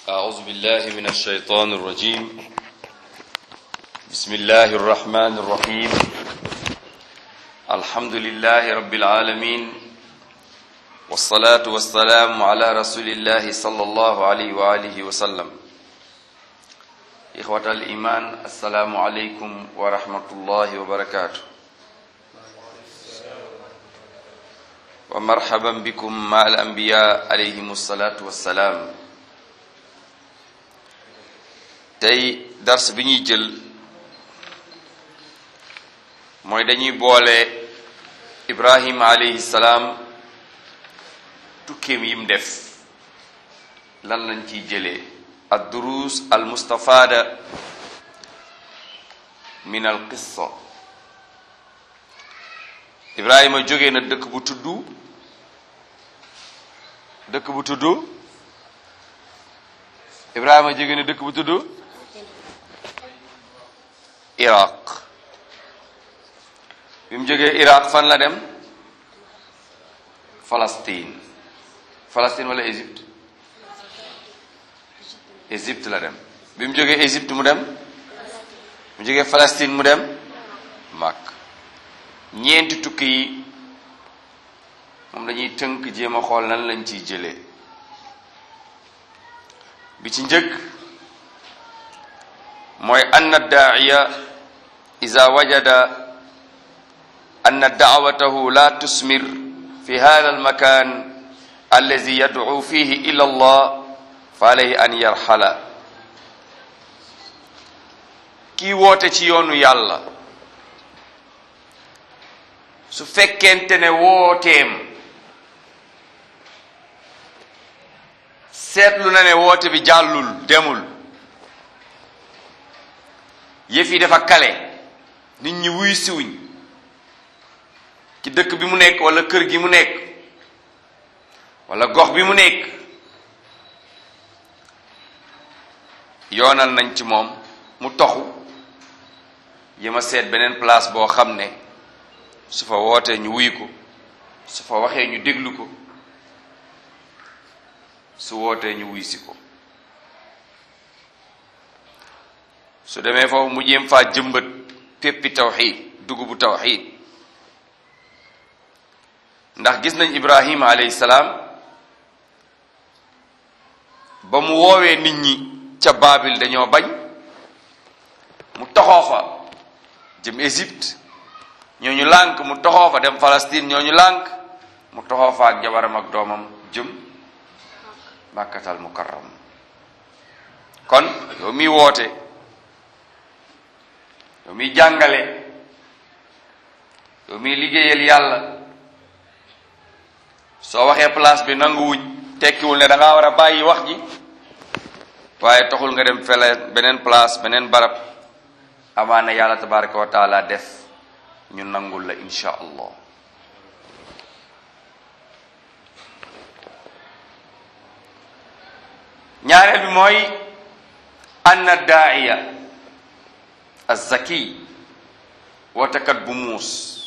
أعوذ بالله من الشيطان الرجيم بسم الله الرحمن الرحيم الحمد لله رب العالمين والصلاة والسلام على رسول الله صلى الله عليه وآله وسلم إخوة الإيمان السلام عليكم ورحمة الله وبركاته ومرحبا بكم مع الأنبياء عليهم الصلاة والسلام tey dars bi ñuy jël mooy dañuy boole Ibrahima alayhi salaam tukkeem yim def lan lañ ciy jëlee ad durus al mustafada min al qissa Ibrahima jógee na dëkk bu tudd dëkk bu tudd Ibrahima jógee na dëkk bu tudd Iraq bi mu jógee Iraq fan la dem Palestine Palestine wala Égypte Égypte la dem bi mu jógee Égypte mu dem mu jógee Palestine mu dem Makk ñeenti tukki yi moom dañuy tënk jéem a xool nan lañ ciy jëlee bi ci njëkk mooy anna daaiya ida wajada anna daawatahu la tusmir fi hada almakan allazi yadcu fihi ila allah fa alayhi an yarxala kii woote ci yoonu yàlla su fekkente ne wooteem seetlu na ne woote bi jàllul demul yëf yi dafa kale nit ñi wuy siwuñ ci dëkk bi mu nekk wala kër gi mu nekk wala gox bi mu nekk yoonal nañ ci moom mu toxu yema seet beneen place boo xam ne su fa wootee ñu wuy ko su fa waxee ñu déglu ko su wootee ñu wuy si ko su demee foofu mu jéem faa jëmbat péppi tawxid dugubu tawxid ndax gis nañ ibrahima alayhi salaam ba mu woowee nit ñi ca baabil dañoo bañ mu toxoo fa jëm Égypte ñooñu lànk mu toxoo fa dem Palestine ñooñu lànk mu toxoo fa ak jabaram ak doomam jëm màkkatal mukarram kon yow miy woote yow miy jàngale yow miy liggéeyal yàlla soo waxee place bi nanguwuñ tekkiwul ne da ngaa war a bàyyi wax ji waaye taxul nga dem fele beneen place beneen barab amaana yàlla tabaraka wa taala def ñu nangul la insha allah ñaareel bi mooy anna daaiya azzaki wootekat bu muus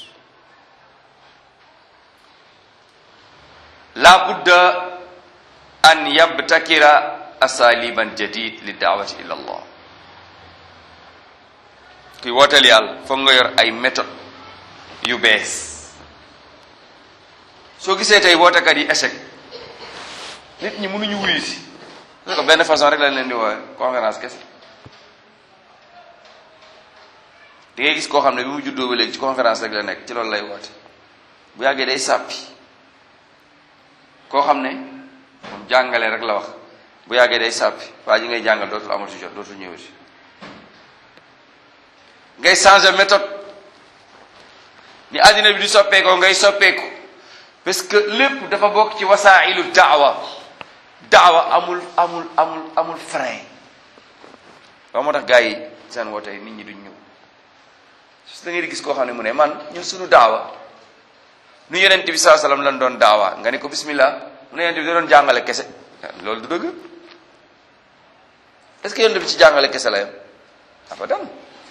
la budda an yabtakira asaliban jadid li daawati ila allah kuy wooteel yàlla foog nga yor ay méthode yu bees soo gisee tey wootekat yi échec nit ñi mënuñu wuyu si parce que benn façon rek lañ leen di woowe conférence kese di ngay gis koo xam ne bi mu juddoo ba léegi ci conférence rek la nekk ci loolu lay woote bu yàggee day sàppi koo xam ne moom jàngale rek la wax bu yàggee day sàppi waa ji ngay jàngal dootul amatu jot dootul ñëwati ngay changer méthode ni àddina bi di soppeekoo ngay soppeeku parce que lépp dafa bokk ci wasailu daawa daawa amul amul amul amul frein waaw moo tax gars yi seen woote nit ñi duñ ñëw su da ngay gis koo xam ne mu ne man ñun suñu daawa nu yonent bi saa sallam lan doon daawa nga ni ko bismillah mu ne yonent bi da doon jàngale kese loolu du dëgg est-ce que yonent bi ci jàngale kese la yam abadan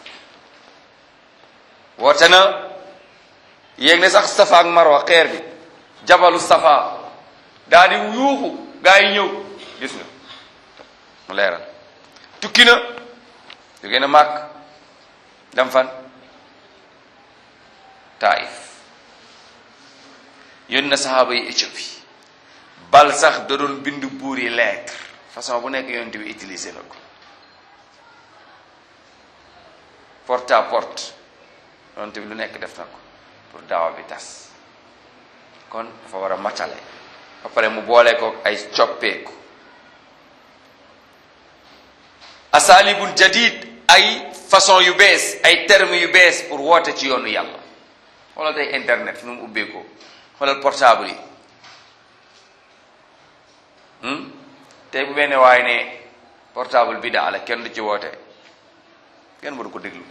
woote na yéeg ne sax safa ak marwa xeer bi jabalu safa daa di yuuxu gaa yi ñëw gis nga mu leeral tukki na jóge na màkk dem fan taif yónni na saxaaba yi Éthiopie bal sax da doon bind buur yi lettre façon bu nekk yonent bi utilisé na ko porte à porte yonent bi lu nekk def na ko pour daawa bi tas kon dafa war a matale ba pare mu boole ko ay coppeeku asalibul jadid ay façon yu bees ay termes yu bees pour woote ci yoonu yàlla xoolal tey internet nu mu ubbeekoo xoolal portable yi tey bu benn waaye ne portable bi daa la kenn du ci woote kenn waru ko déglu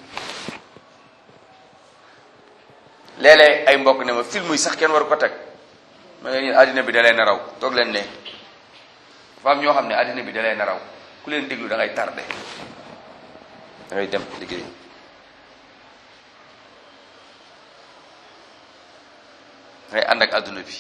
léeg-léeg ay mbokk ne ma film yi sax kenn waru ko teg ma ne leen àddina bi da leen a raw toog leen ne dafa am ñoo xam ne àddina bi da leen a raw ku leen déglu da ngay tardé da ngay dem liggéey da ngay ànd ak àdduna bi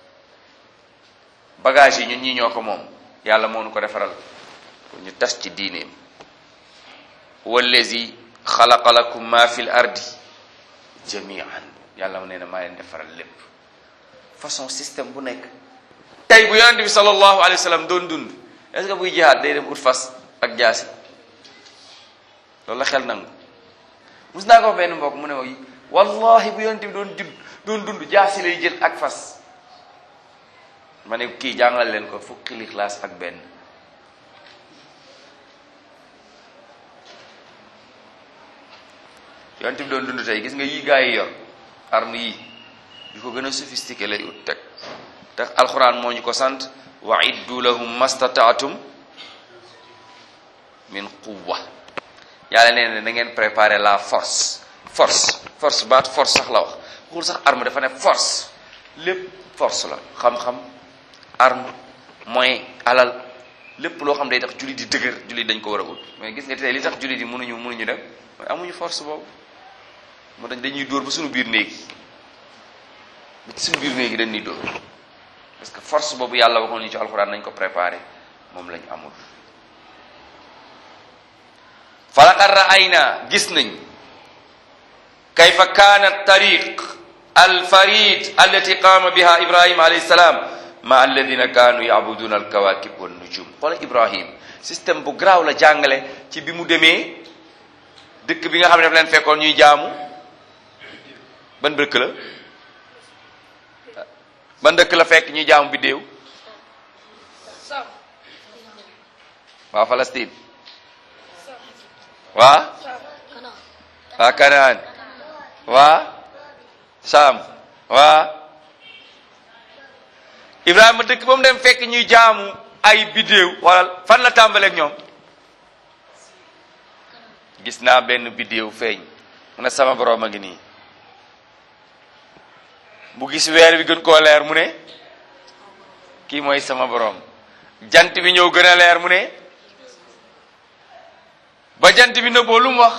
bagage yi ñun ñii ñoo ko moom yàlla moo nu ko defaral pour ñu tas ci diineem wallazi xalaqa lakum ma fi l ardi jamian yàlla mu nee na maa leen defaral lépp façon système bu nekk tey bu yonente bi sallallahu alayhi wa sallam doon dund est-ce que buy jihaad day dem ut fas ak jaasi loolu la xel nangu mus naa ko wax benn mbokk mu ne ma wallahi bu yonente bi doon judd doon dund jaasi lay jël ak fas ma ne kii jàngal leen ko fukki lixlaas ak benn yonent bi doon dund tey gis nga yi gaa yi yor arme yi yu ko gën a sophistiqué lay ut teg te alxuraan moo ñu ko sant wa iddu lahum mastataatum min quwwa yàlla nee na na ngeen préparer la force force force baat force sax la wax waxul sax arme dafa ne force lépp force la xam-xam arme moyen alal lépp loo xam day tax jullit di dëgër jullit dañ ko war a ut mais gis nga tey li tax jullit yi mënuñu mënuñu dem mooy amuñu force boobu moo tax dañuy dóor ba suñu biir néeg yi ba ci suñu biir néeg yi dañuy dóor parce que force boobu yàlla waxoon ñu ci alxuraan nañ ko préparé moom lañ amul falaqad ra'ayna gis nañ kayfa kaana tariq alfarid allati qaama biha ibrahima alayhi salaam ma alladina kaanu yabuduna alkawakib wan nujum xoola ibrahim système bu garaaw la jàngale ci bi mu demee dëkk bi nga xam ne daf leen fekkoon ñuy jaamu ban dëkk la ban dëkk la fekk ñuy jaamu biddéew waa Palestine waa waa Kanaan waa Saam waa Ibrahima dëkk ba mu dem fekk ñuy jaamu ay biddéew wala fan la tàmbaleeg ñoom gis naa benn biddéew feeñ mu ne sama borom a ngi nii bu gis weer bi gën koo leer mu ne kii mooy sama borom jant bi ñëw gën a leer mu ne ba jant bi nëbboo lu mu wax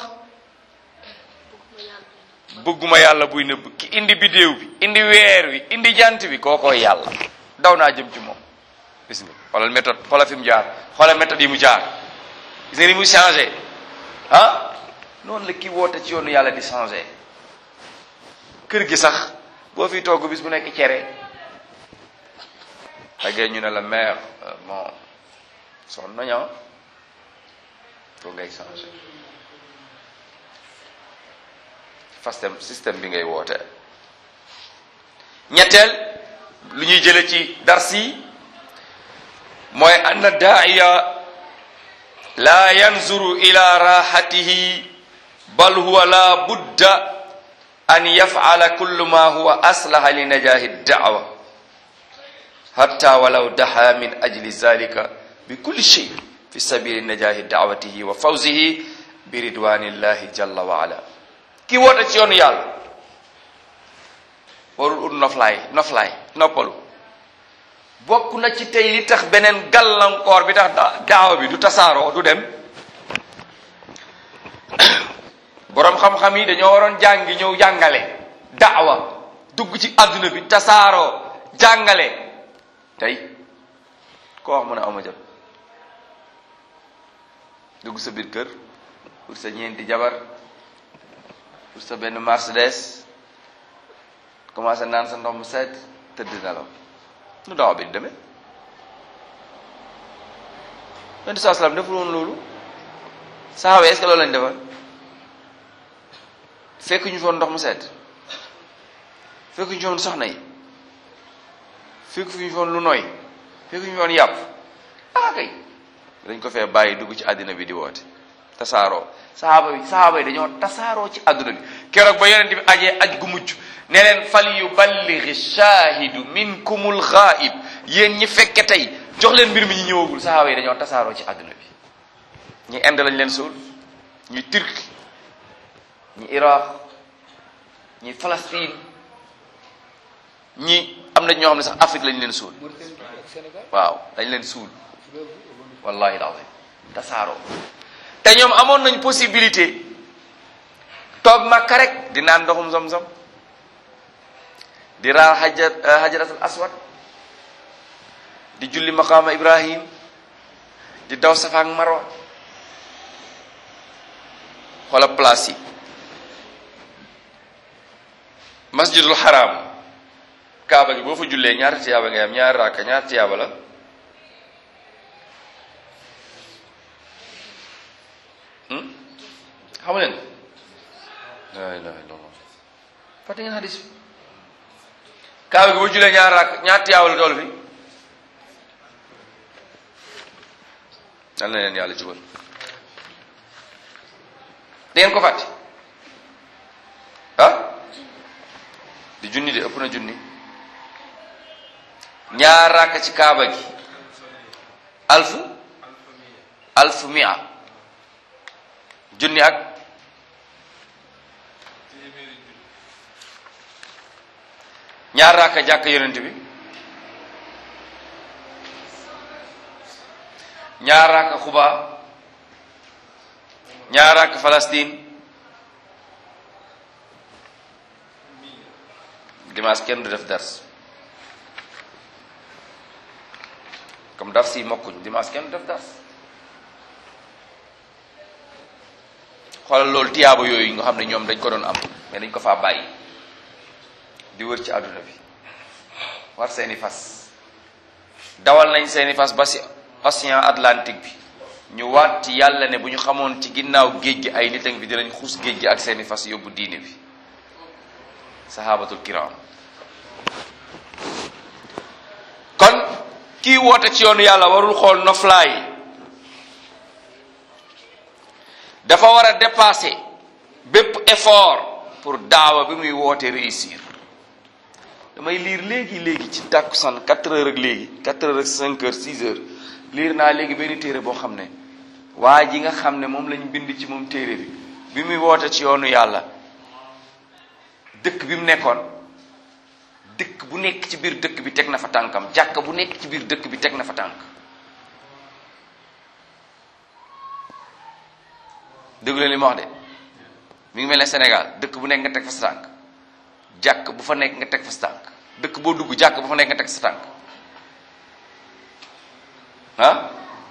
bëgguma yàlla buy nëbb ki indi biddéew bi indi weer wi indi jant bi kookooy yàlla daw naa jëm ci moom gis nga xoolal méthode xoolal fi mu jaar xoolal méthode yi mu jaar gis nga ni mu changé ah noonu la kii woote ci yoonu yàlla di changé kër gi sax boo fi togg bis bu nekk cere xagee ñu ne la mère bon son naña ko ngay changé fastem système bi ngay woote ñetteel lu ñuy jële ci dars yi mooy anna daaiya la yanzuru ila rahatihi bal huwa la budda an yaf'ala kullu ma huwa aslaha li najahi da'wa hatta walaw daha min ajli zalika bi kulli shay fi sabili najahi da'watihi wa fawzihi bi ridwanillahi jalla wa ala ki woote ci yoonu yàlla warul ut noflaay noflaay noppalu bokk na ci tey li tax beneen gàllankoor bi tax daawa bi du tasaaroo du dem boroom xam-xam yi dañoo waroon jàngi ñëw jàngale daawa dugg ci adduna bi tasaaroo jàngale tey koo wax mu ne awma jot dugg sa biir kër pour sa ñeenti jabar pour sa benn Mercedes commencé naan sa ndox mu sedd tëdd nelaw nu daaw bi di demee yonent saa salaam deful woon loolu saxaaba est-ce que loolu lañ defal fekk ñu foon ndox mu sedd fekk ñu foon soxna yi fekk ñu foon lu nooy fekk ñu foon yàpp ah kay dañ ko fee bàyyi dugg ci àddina bi di woote tasaaroo saxaaba yi saxaaba yi dañoo tasaaroo ci àdduna bi keroog ba yonent bi ajee aj gu mujj ne leen fal yuballighi shaahidu minkumul ghaib yéen ñi fekke tey jox leen mbir mi ñu ñëwagul saxaaba yi dañoo tasaaroo ci àdduna bi ñi Inde lañ leen suul ñi Turki ñi Iraq ñi Palestine ñi am na ñoo xam ne sax Afrique lañ leen suul waaw dañ leen suul wallahi alazim tasaaroo te ñoom amoon nañ possibilité toog Makka rek di naan ndoxum zam-zam di raar hajar hajaratul aswad di julli maqaama Ibrahim di daw Safa ak Marwa xoola place yi masjidul haram kaaba gi boo fa jullee ñaata tiyaaba ngay am ñaari raaka ñaata tiyaaba la xamu leen la ilaha illallah fàtte ngeen hadis bi kaaba gi boo jullee ñaari raaka ñaata tiyaaba la dool fi dal na leen yàlla jubal da ngeen ko fàtte ah di junni de ëpp na junni ñaar rakk ci kaaba gi alfu alfu mia junni ak ñaar rakk jàkk yonent bi ñaar rakk xuba ñaar rakk Palestine dimanche kenn du def dars comme dars yi mokkuñ dimanche kenn du def dars xoolal loolu tiyaaba yooyu nga xam ne ñoom dañ ko doon am mais dañ ko faa bàyyi di wër ci àdduna bi war seeni fas dawal nañ seeni fas ba si océan Atlantique bi ñu waat ci yàlla ne bu ñu xamoon ci ginnaaw géej gi ay nit a ngi fi dinañ xuus géej gi ak seeni fas yóbbu diine bi sahabatul kiram kon kii woote ci yoonu yàlla warul xool noflaay dafa war a dépasser bépp effort pour daawa bi muy woote réussir damay liir léegi léegi ci tàkkusaan quatre heures ak léegi quatre heures ak cinq heures six heures liir naa léegi benn téere boo xam ne waa ji nga xam ne moom lañ bind ci moom téere bi bi muy woote ci yoonu yàlla dëkk bi mu nekkoon dëkk bu nekk ci biir dëkk bi teg na fa tànkam jàkka bu nekk ci biir dëkk bi teg na fa tànk déggu leen li ma wax de mi ngi mel ne Sénégal dëkk bu nekk nga teg fa sa tànk jàkk bu fa nekk nga teg fa sa tànk dëkk boo dugg jàkk bu fa nekk nga teg sa tànk ah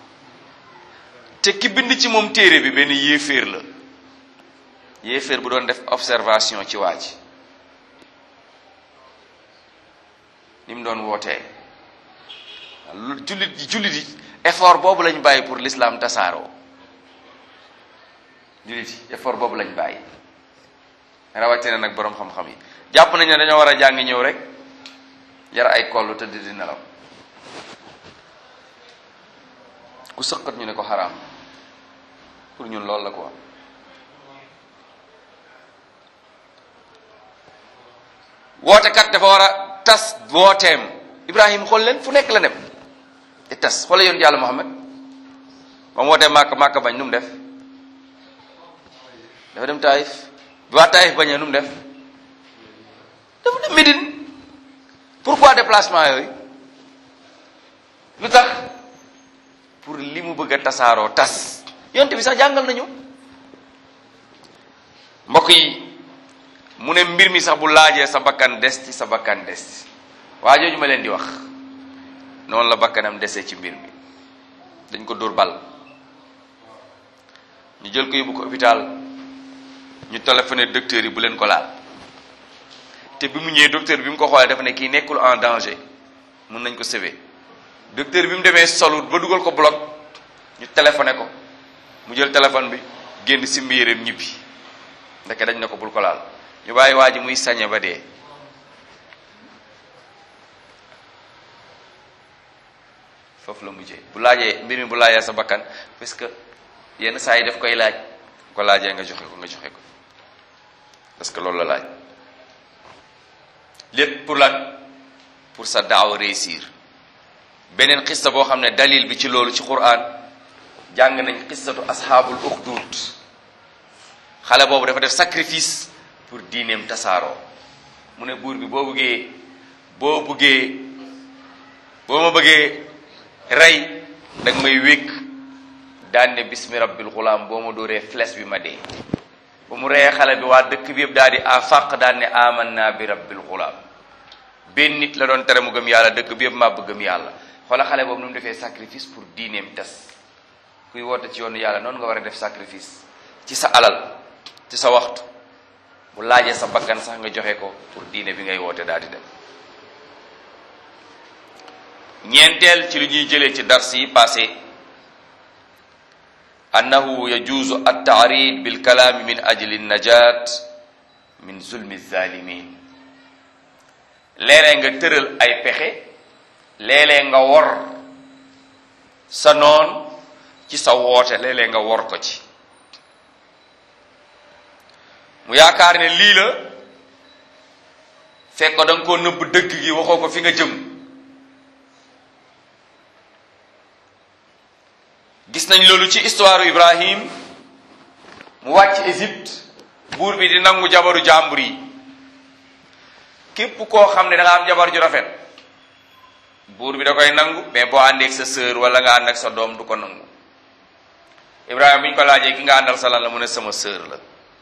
te ki bind ci moom téere bi benn yéeféer la yéeféer bu doon def observation ci waa ji ni mu doon wootee jullit yi jullit yi effort boobu lañ bàyyi pour l'islam tasaaroo jullit yi effort boobu lañ bàyyi rawatina nag boroom xam-xam yi jàpp nañ ne dañoo war a jàngi ñëw rek yar ay kollu tëdd di nelaw ku sëqat ñu ne ko xaraam pour ñun loolu la quoi wootekat dafa war a tas wooteem Ibrahima xool leen fu nekk la dem te tas xoole yoon yàlla Muhammad ba mu wootee Màkka Màkka bañ nu mu def dafa dem Taïf bi waa Taïf bañee nu mu def dafa dem Médine pourquoi déplacement yooyu lu tax pour li mu bëgg a tasaaroo tas yonte bi sax jàngal nañu mbokk yi mu ne mbir mi sax bu laajee sa bakkan des ci sa bakkan des ci waa jooju ma leen di wax noonu la bakkanam desee ci mbir mi dañ ko dóor bal ñu jël ko yóbbu ko hôpital ñu téléphoné docteur yi bu leen ko laal te bi mu ñëwee docteur bi mu ko xoolee dafa ne kii nekkul en danger mun nañ ko sauver docteur bi mu demee solut ba dugal ko bloc ñu téléphoné ko mu jël téléphone bi génn si mbiyéreem ñibbi ndeke dañ ne ko bul ko laal ñu bàyyi waa ji muy sañe ba dee foofu la mujjee bu laajee mbir mi bu laajee sa bakkan parce que yenn saa yi daf koy laaj ko laajee nga joxe ko nga joxe ko parce que loolu la laaj lépp pour lan pour sa daaw réussir beneen xista boo xam ne dalil bi ci loolu ci quran jàng nañ xistatu asxaabul uxdud xale boobu dafa def sacrifice pour diineem tasaaroo mu ne buur bi boo bëggee boo bëggee boo ma bëggee rey danga may wékk daan ne bismi rabbil xulaam boo ma dóoree flèche bi ma dee ba mu reyee xale bi waa dëkk bi yëpp daal di afaq daan ne aman naa bi rabbil xulaam benn nit la doon tere mu gëm yàlla dëkk bi yëpp màbb gëm yàlla xoola xale boobu nu mu defee sacrifice pour diineem des kuy woote ci yoonu yàlla noonu nga war a def sacrifice ci sa alal ci sa waxtu bu laajee sa bakkan sax nga joxe ko pour diine bi ngay woote daal di dem ñeenteel ci lu ñuy jëlee ci dars yi passé annahu yajuuzu at-ta'rid bil kalaami min ajli najat min zulmi zalimin léeg-léeg nga tëral ay pexe léeg-léeg nga wor sa noon ci sa woote léeg-léeg nga wor ko ci mu yaakaar ne lii la fekk ko da nga koo nëbb dëgg gi waxoo ko fi nga jëm gis nañ loolu ci histoire Ibrahim mu wàcc Égypte buur bi di nangu jabaru jàmbur yi képp koo xam ne da nga am jabar ju rafet buur bi da koy nangu mais boo àndeek sa sœur wala nga ànd ak sa doom du ko nangu Ibrahima bi ñu ko laajee ki nga àndal sa lan la mu ne sama sœur la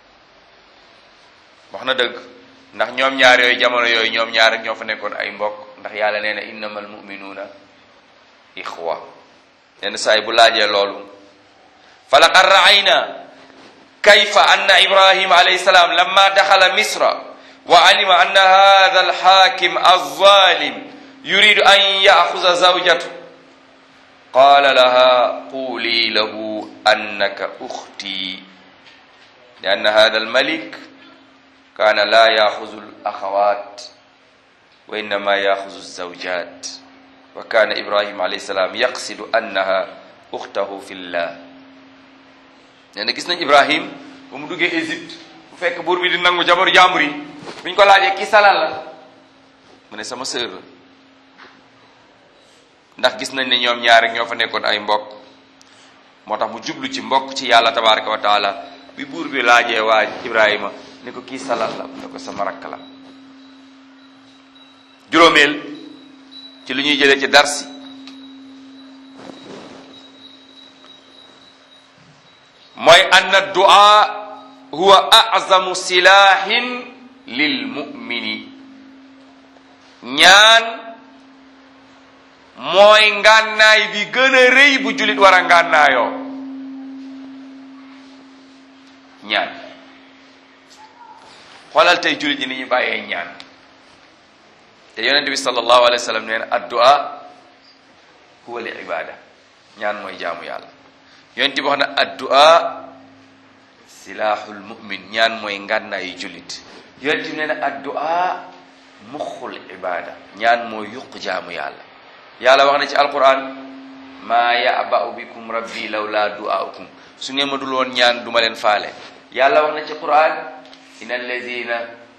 wax na dëgg ndax ñoom ñaar yooyu jamono yooyu ñoom ñaar rek ñoo fa nekkoon ay mbokk ndax yàlla nee na innamal muminuuna ixwa yenn saa yi bu laajee loolu fa laqad raayna kayfa anna ibrahima alayhi salaam lamma daxala misra wa alima anna hada alxaakim alzalim yuridu an yaxuza zawjatu qaala laha quuli lahu annaka uxti li anna hada almalik kaana laa yaxuzu alaxawat wa innama yaxuzu alzawjat wa kaana ibrahim alayhi salaam yaqsidu annaha uxtahu fillah nee na gis nañ ibrahim ba mu duggee Égypte bu fekk buur bi di nangu jabaru jàmbur yi bu ñu ko laajee kii salal la mu ne sama sœur la ndax gis nañ ne ñoom ñaar rek ñoo fa nekkoon ay mbokk moo tax mu jublu ci mbokk ci yàlla tabaraka wa taala bi buur bi laajee waa ibrahima ne ko kii salal la mu ne ko sama rakk la juróomeel ci lu ñuy jëlee ci darsi mooy anna du'a huwa a'zamu silahin lil mu'mini ñaan mooy ngànnaay bi gën a rëy bu jullit war a ngànnaayoo ñaan xoolal tey jullit ñi ni ñu bàyyee ñaan te yonente bi sallallahu alayhi wa sallam nee na addu'a huwa li ibada ñaan mooy jaamu yàlla yonente bi wax na addu'a silahul mu'min ñaan mooy ngànnaayu jullit yonente bi nee na addu'a muxul ibada ñaan mooy yuq jaamu yàlla yàlla wax na ci alquran maa ya'ba'u bikum rabbi lawla du'aukum su ngeen ma dul woon ñaan duma leen faale yàlla wax na ci quran inna allazina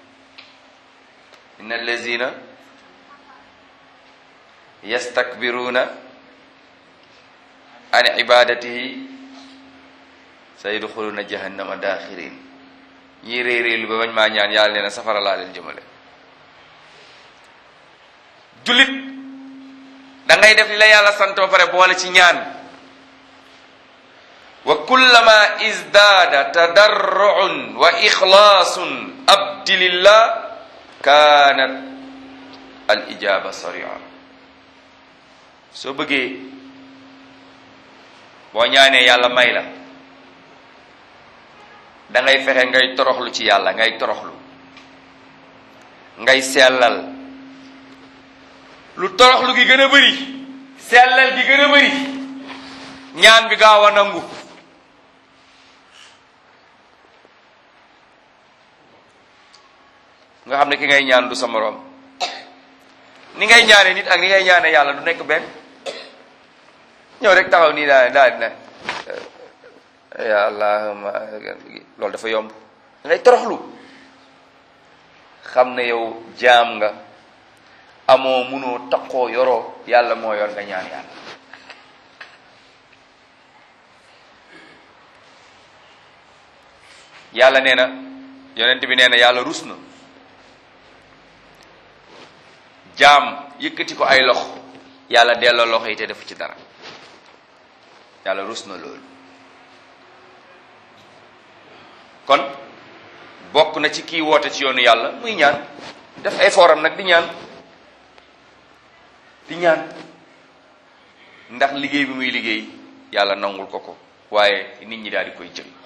inna allazina yastakbiruna an ibadatihi sayadxuluna jahannama daxirin ñii réy réylu ba bañ maa ñaan yàlla nee na safara laa leen jëmale jullit da ngay def li la yàlla sant ba pare boole ci ñaan wa kullama izdaada tadarruun wa ixlaasun abdi lillah kaanat al ijaba saria soo bëggee boo ñaanee yàlla may la da ngay fexe ngay toroxlu ci yàlla ngay toroxlu ngay sellal lu toroxlu gi gën a bëri sellal gi gën a bëri ñaan bi gaaw a nangu nga xam ne ki ngay ñaan du sa moroom ni ngay ñaane nit ak ni ngay ñaane yàlla du nekk benn ñëw rek taxaw nii daal daal dina ya allahumma loolu dafa yomb ngay toroxlu xam ne yow jaam nga amoo munoo taqoo yoroo yàlla moo yor nga ñaan yàlla yàlla nee na yonent bi nee na yàlla rus na jaam yëkkati ko ay loxo yàlla delloo loxo yi te defu ci dara yàlla rus na loolu kon bokk na ci kii woote ci yoonu yàlla muy ñaan def effort am nag di ñaan di ñaan ndax liggéey bi muy liggéey yàlla nangul ko ko waaye nit ñi daal di koy jël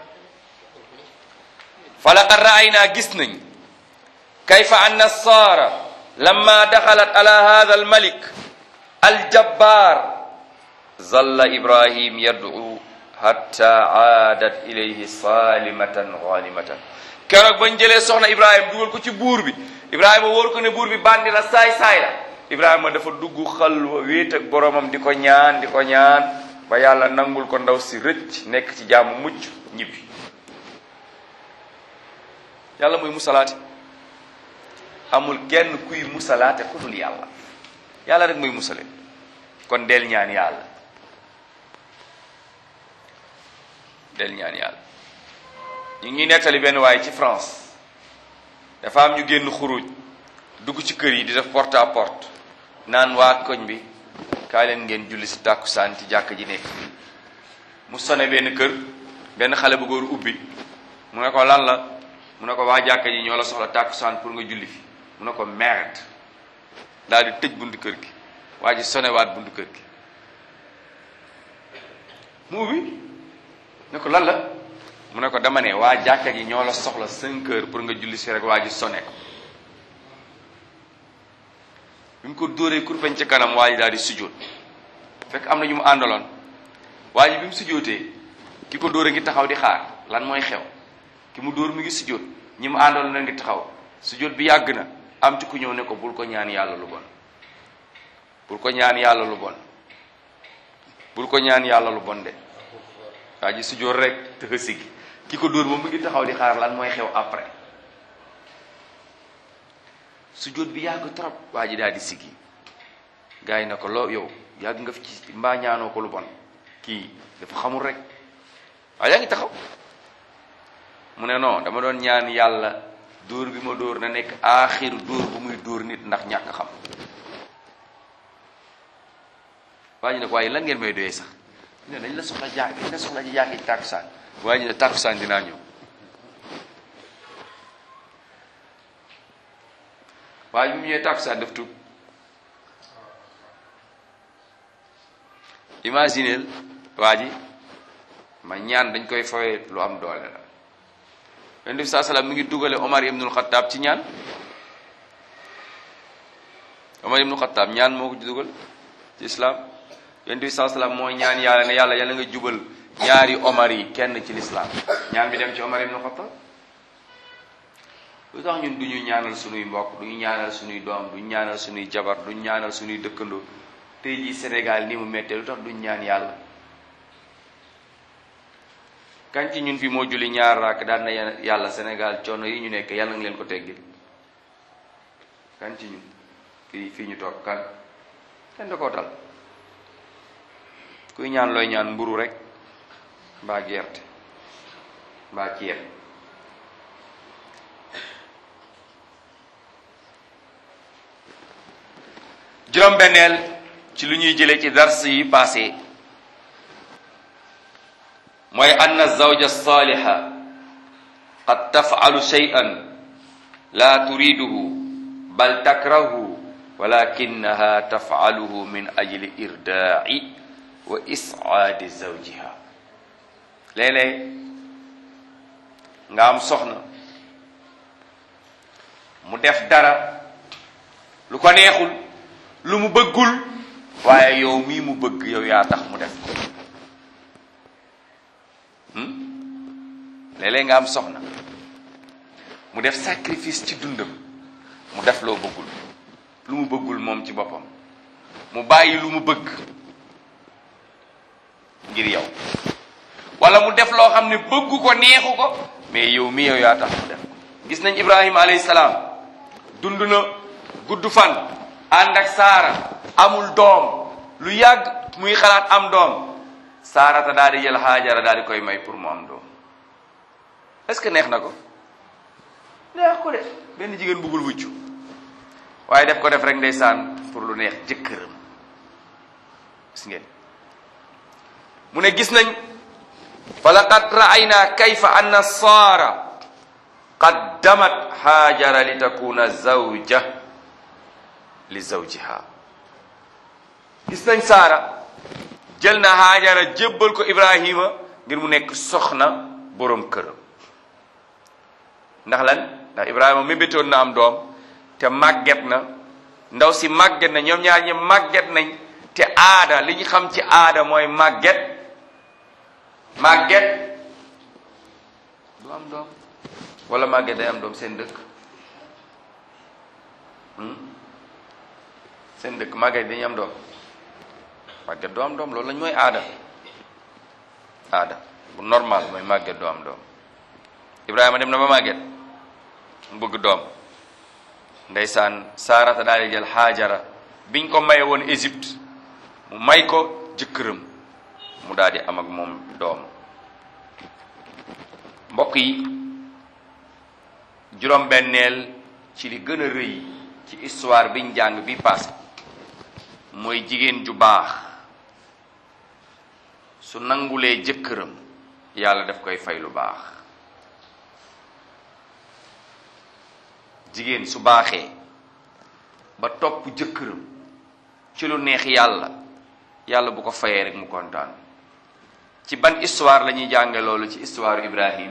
falaqad ra'ayna gis nañ kayfa anna saara lamma daxalat ala hadha almalik aljabbar zalla ibrahim yad'u hatta aadat ilayhi salimatan ghanimatan keroog bañ jëlee soxna ibrahima dugal ko ci buur bi ibrahima wóor ko ne buur bi bandi la saay saay la ibrahima dafa dugg xalwa wéet ak boromam di ko ñaan di ko ñaan ba yàlla nangul ko ndaw si rëcc nekk ci jaamu mucc ñibbi yàlla muy musalaate amul kenn kuy musalaate ku dul yàlla yàlla rek muy musale kon del ñaan yàlla del ñaan yàlla ñu ngi nettali benn waaye ci France dafa am ñu génn xuruj dugg ci kër yi di def porte à porte naan waa koñ bi kaa leen ngeen julli si tàkkusaan ci jàkk ji nekk mu sone benn kër benn xale bu góor ubbi mu ne ko lan la mu ne ko waa jàkk ji ñoo la soxla tàkkusaan pour nga julli fi mu ne ko merde daal di tëj buntu kër gi waa ji sonewaat buntu kër gi mu ubbi ne ko lan la mu ne ko dama ne waa jàkka ji ñoo la soxla cinq heures pour nga julli si rek waa ji sone ko bi mu ko dóoree kurpeñ ci kanam waa ji daal di sujjóot fekk am na ñu mu àndaloon waa ji bi mu sujjóotee ki ko dóor a ngi taxaw di xaar lan mooy xew ki mu dóor mu ngi sujjóot ñi mu àndaloon na ngi taxaw sujjóot bi yàgg na am ci ku ñëw ne ko bul ko ñaan yàlla lu bon bul ko ñaan yàlla lu bon bul ko ñaan yàlla lu bon de waa ji sujjóot rek te sigi ki ko dóor moom mu ngi taxaw di xaar lan mooy xew après sujjóot bi yàgg trop waa ji daal di sigi gars yi na ko loo yow yàgg nga fi ci mbaa ñaanoo ko lu bon kii dafa xamul rek waaye yaa ngi taxaw mu ne non dama doon ñaan yàlla dóor bi ma dóor na nekk aaxiru dóor bu muy dóor nit ndax ñàkk xam waa ji ne ko waaye lan ngeen may doyee sax ne dañ la soxla jaa dañ la soxla ji jàkk ci tàkkusaan waa ji ne tàkkusaan dinaa ñëw waaye bi mu ñëwee tàkkusaan daf tub imagineel waa ji ma ñaan dañ koy fawee lu am doole la yonent bi saa salaam mi ngi dugale Omar ibnul Xattaab ci ñaan Omar ibnul Xattaab ñaan moo ko ci dugal ci islam yonent bi saa salaam mooy ñaan yàlla ne yàlla yàlla nga jubal ñaari Omar yi kenn ci lislaam ñaan bi dem ci Omar ibnul Xattaab lu tax ñun du ñu ñaanal sunuy mbokk du ñu ñaanal sunuy doom du ñu ñaanal sunuy jabar du ñu ñaanal sunuy dëkkandoo tey jii Sénégal ni mu méttee lu tax duñ ñaan yàlla kañ ci ñun fi moo julli ñaar raak daan na yàlla Sénégal coono yi ñu nekk yàlla nga leen ko teggil kan ci ñun fii fii ñu toog kan kenn da koo dal kuy ñaan looy ñaan mburu rek mbaa gerte mbaa ceeb juróom-benneel ci lu ñuy jëlee ci dars yi passé mooy anna zawja saliha qad taf'alu shay'an la turiduhu bal takrahu walakinaha taf'aluhu min ajli irda'i wa is'aadi zawjiha léeg-léeg nga am soxna mu def dara lu ko neexul lu mu bëggul waaye yow mii mu bëgg yow yaa tax mu def ko léeg-léeg nga am soxna mu def sacrifice ci dundam mu def loo bëggul lu mu bëggul moom ci boppam mu bàyyi lu mu bëgg ngir yow wala mu def loo xam ne bëggu ko neexu ko mais yow mi yow yaa tax mu def ko gis nañ Ibrahima alayhi salaam dund na gudd fan ànd ak Saara amul doom lu yàgg muy xalaat am doom Saarata daal di jël Haajara daal di koy may pour mu am doom est-ce que neex na ko neex ko de benn jigéen bëggul wuccu waaye def ko def rek ndeysaan pour lu neex jëkkëram gis ngeen mu ne gis nañ fa laqad ra'ayna kayfa anna saara qaddamat haajara li takuna zawja li zawjiha gis nañ saara jël na haajara jébbal ko ibrahima ngir mu nekk soxna boroom këram ndax lan ndax ibrahima mébétoon na am doom te màgget na ndaw si màgget na ñoom ñaar ñi màgget nañ te aada li ñu xam ci aada mooy màgget màgget du am doom wala màgget day am doom seen dëkk seen dëkk màgget dañuy am doom màgget du am doom loolu lañ mooy aada aada bu normal mooy màgget du am doom Ibrahima dem na ba màgget mu bëgg doom ndeysaan saarata daal di jël xaajara biñ ko maye woon Égypte mu may ko jëkkëram mu daal di am ak moom doom mbokk yi juróom-benneel ci li gën a rëy ci histoire biñ jàng bi passé mooy jigéen ju baax su nangulee jëkkëram yàlla daf koy fay lu baax jigéen su baaxee ba topp jëkkëram ci lu neex yàlla yàlla bu ko fayee rek mu kontaan ci ban histoire la ñuy jànge loolu ci histoire Ibrahim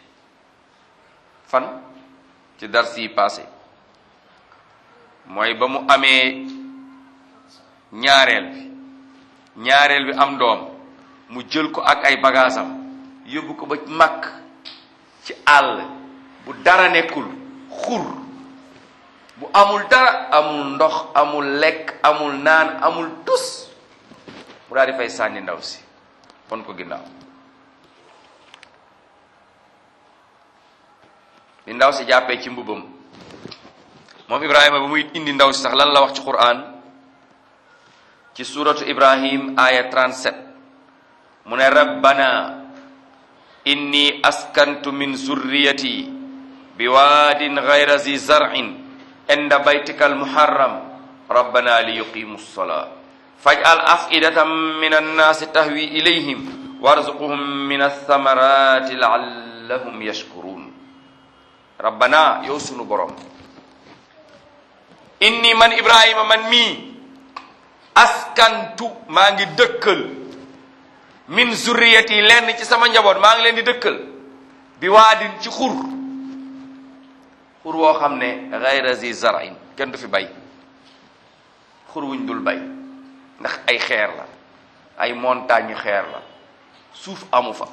fan ci dars yi passé mooy ba mu amee ñaareel bi ñaareel bi am doom mu jël ko ak ay bagaasam yóbbu ko ba màkk ci àll bu dara nekkul xur bu amul dara amul ndox amul lekk amul naan amul tus mu daal di fay sànni ndaw si pon ko ginnaaw li ndaw si jàppee ci mbubam moom ibrahima ba muy indi ndaw si sax lan la wax ci quran ci suratu ibrahim aya 37 mu ne rabbana inni askantu min zurriyati biwaadin gayra zi zar'in inda baytika almuharram rabbana liyuqimu ssalaa faj'al af'idatan min annaasi tahwi ilayhim warzuqhum min athamarati la'allahum yashkurun rabbana yow sunu borom inni man ibrahima man mii askantu maa ngi dëkkal min zurriyati lenn ci sama njaboot maa ngi leen di dëkkal bi waadin ci xur xur woo xam ne gayra zi zarain kenn du fi bay xur wuñ dul bay ndax ay xeer la ay montagne xeer la suuf amu fa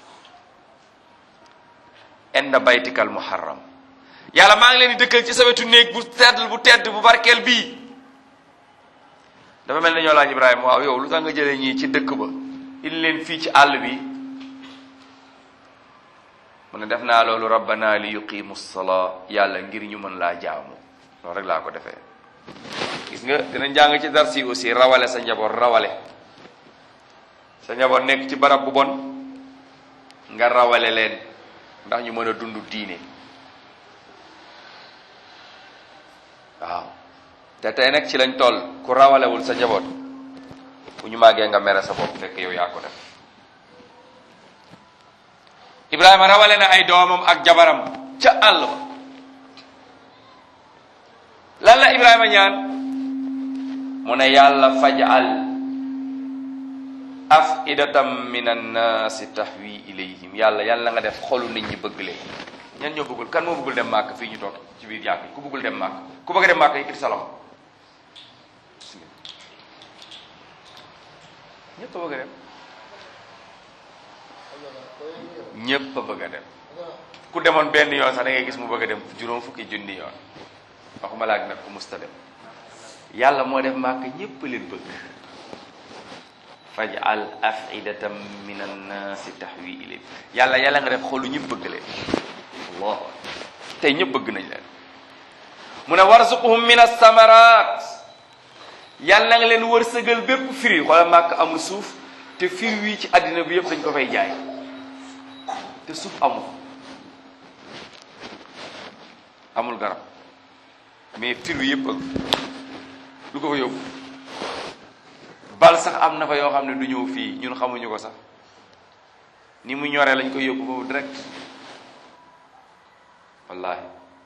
inda baytikal muharram yàlla maa ngi leen di dëkkal ci sa wetu néeg bu tedd bu tedd bu barkeel bii dafa mel ne ñoo laaj Ibrahima waaw yow lu tax nga jëlee ñii ci dëkk ba indi leen fii ci àll bi mu ne def naa loolu rabbana li yuqimu salaa yàlla ngir ñu mën laa jaamu loolu rek laa ko defee gis nga dina jàng ci darsi aussi rawale sa njaboot rawale sa njaboot nekk ci barab bu bon nga rawale leen ndax ñu mën a dund diine waaw te tey nag ci lañ toll ku rawalewul sa njaboot bu ñu màggee nga mere sa bopp fekk yow yaa ko def Ibrahima rawale na ay doomam ak jabaram ca àll ba lan la Ibrahima ñaan mu ne yàlla fajal afidatam min annaasi tahwi ilayhim yàlla yàlla nga def xolu nit ñi bëgg leen ñan ñoo bëggul kan moo bëggul dem màkk fii ñu toog ci biir jàkk ku bëggul dem màkk ku bëgg a dem màkk yëkkati sa loxo ñëpp a bëgg a dem ñëpp a bëgg a dem ku demoon benn yoon sax da ngay gis mu bëgg a dem juróom fukki junni yoon waxuma laag nag ku musta dem yàlla moo def màkk ñëpp leen bëgg fajal afidatan min annaasi tahwi ilayhim yàlla yàlla nga def xolu ñëpp bëgg leen allah tey ñëpp bëgg nañ leen mu ne warzuquhum min as-samarat yàlla nga leen wërsëgal bépp firi xoolal màkk amul suuf te firi wii ci àddina bi yëpp dañ ko fay jaay te suuf amul amul garab mais firi wi yëpp ak lu ko fa yóbbu bal sax am na fa yoo xam ne du ñëw fii ñun xamuñu ko sax ni mu ñoree lañ koy yóbbu foofu direct wallahi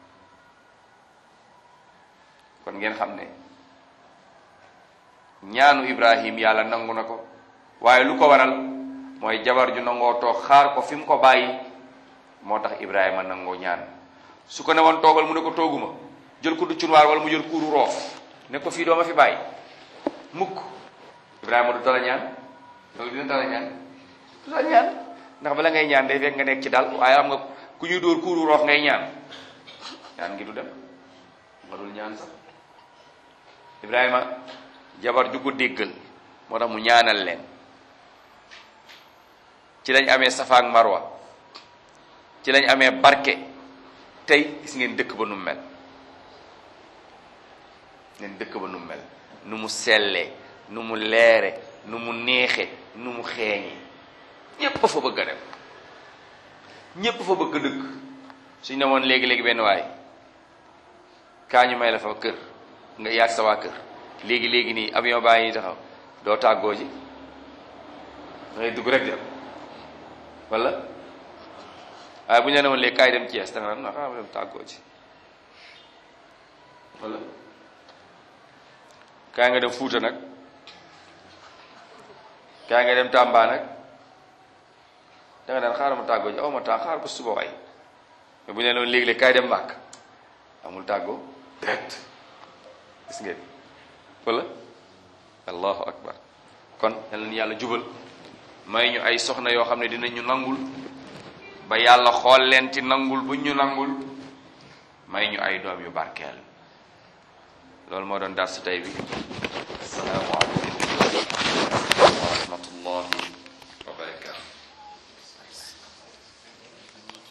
kon ngeen xam ne ñaanu Ibrahim yàlla nangu na ko waaye lu ko waral mooy jabar ju nangoo toog xaar ko fi mu ko bàyyi moo tax Ibrahima nangoo ñaan su ko ne woon toogal mu ne ko tooguma jël ko du cunwaar wala mu jël kuuru roof ne ko fii doo ma fi bàyyi mukk Ibrahima du dala ñaan loolu dina dala ñaan du dala ñaan ndax bala ngay ñaan day fekk nga nekk ci dal waaye am nga ku ñuy dóor kuuru roof ngay ñaan ñaan ngi du dem nga dul ñaan sax Ibrahima jabar ju ko déggal moo tax mu ñaanal leen ci lañ amee safa ak marwa ci lañ amee barke tey gis ngeen dëkk ba nu mu mel ngeen dëkk ba nu mu mel nu mu sellee nu mu leere nu mu neexe nu mu xeeñe ñépp fa bëgg a dem ñépp fa bëgg a dëkk suñ ne woon léegi-léegi benn waay kaa ñu may la fa kër nga yaag sa waa kër léegi-léegi nii avion baa ngi taxaw doo tàggoo ji dangay dugg rek dem wala waaye bu ñu la ne woon léegi kaay dem Thiès danga naan xaaral ma dem tàggoo ji wala kaay nga dem Fuuta nag kaay nga dem Tamba nag danga naan xaaral ma tàggoo ji aw ma temps xaaral ba suba waay mais bu ñu la ne woon léegi-léegi kaay dem màkk amul tàggoo direct gis ngeen wala allahu akbar kon yal na yàlla jubal may ñu ay soxna yoo xam ne dinañu nangul ba yàlla xool leen ci nangul bu ñu nangul may ñu ay doom yu barkeel loolu moo doon dar su tey bi assalaamu aleykum wa rahmatullahi